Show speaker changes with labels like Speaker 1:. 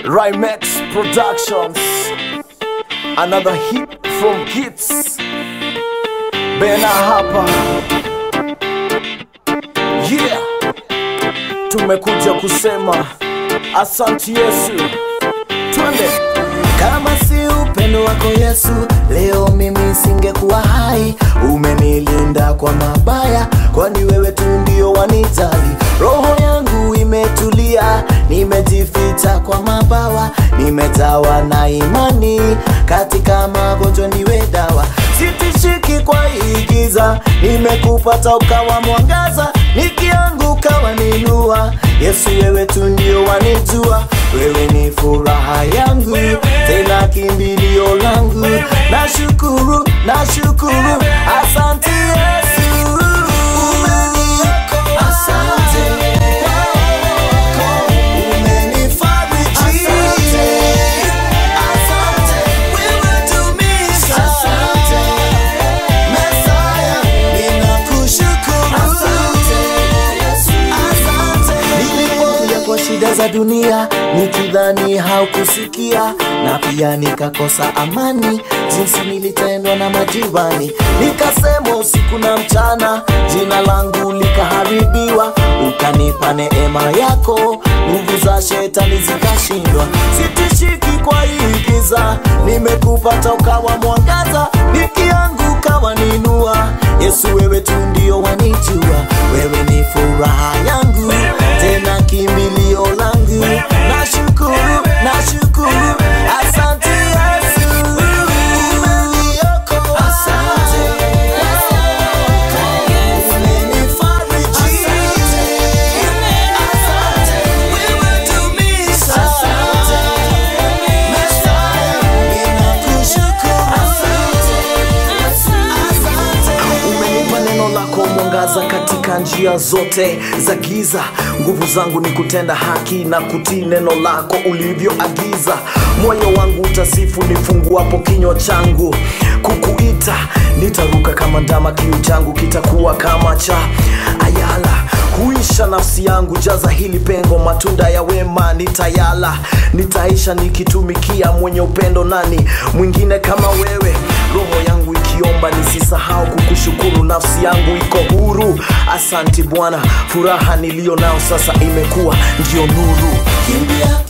Speaker 1: Rhymex Productions. Another hit from Gits. Bena hapa. Yeah. Tumekuja kusema asanti Yesu. Twende.
Speaker 2: Kama si upendo wako Yesu, leo mimi singekuwa hai. Umenilinda kwa mabaya, kwani wewe tu ndio wanijali. Roho yangu imetulia, nimejificha kwa mabawa, nimejawa na imani, katika magonjwa niwe dawa. Sitishiki kwa hii giza, nimekupata ukawa mwangaza, nikianguka waninua. Yesu wewe tu ndio wanijua, wewe ni furaha yangu, tena kimbilio langu. Nashukuru, nashukuru, asante Yesu. Umeniokoa, asante. Umenifariji, asante. Wewe tumisha, asante. Mesaya, ninakushukuru. Asante. Nilipokuja kwa shida za dunia nikidhani haukusikia, na pia nikakosa amani jinsi nilitendwa na majirani, nikasema usiku na mchana, jina langu likaharibiwa, ukanipa neema yako, nguvu za shetani zikashindwa. Sitishiki kwa hii giza, nimekupata ukawa mwangaza, nikianguka waninua. Yesu wewe tu ndio wanijua, wewe ni furaha yangu, tena kimbilio langu. Nashukuru, nashukuru, asante Yesu. Umeniokoa, asante. Umenifariji, asante. Wewe tumisha, asante. Mesaya, ninakushukuru, asante.
Speaker 1: Umenipa neno lako mwangaza katika njia zote za giza. Nguvu zangu ni kutenda haki na kutii neno lako ulivyoagiza. Moyo wangu utasifu nifunguapo kinywa changu, kukuita nitaruka kama ndama, kiu changu kitakuwa kama cha ayala huisha nafsi yangu, jaza hili pengo, matunda ya wema nitayala. Nitaisha nikitumikia mwenye upendo, nani mwingine kama wewe? Roho yangu ikiomba nisisahau kukushukuru, nafsi yangu iko huru. Asanti Bwana, furaha niliyo nao sasa imekuwa ndio nuru.
Speaker 2: Kimbia